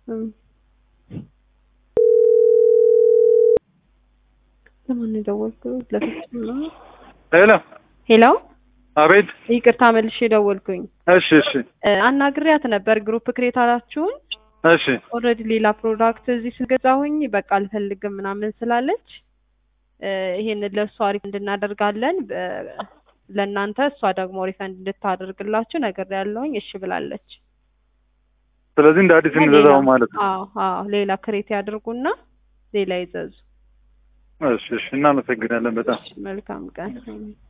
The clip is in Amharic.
እም። ለማን ነው የደወልኩት? ለፍጹም ነው። ሄሎ ሄሎ አቤት። ይቅርታ መልሼ ደወልኩኝ። እሺ እሺ እ፣ አናግሬያት ነበር ግሩፕ ክሬታላችሁን እሺ ኦልሬዲ ሌላ ፕሮዳክት እዚህ ስገዛሁኝ በቃ አልፈልግም ምናምን ስላለች እ፣ ይሄንን ለእሷ ሪፈንድ እናደርጋለን በ- ለእናንተ እሷ ደግሞ ሪፈንድ እንድታደርግላችሁ ነገር ያለውኝ እሺ ብላለች። ስለዚህ እንደ አዲስ እንዘዛው ማለት ነው። አዎ አዎ ሌላ ክሬት ያድርጉና ሌላ ይዘዙ። እሺ እሺ እናመሰግናለን በጣም መልካም ቀን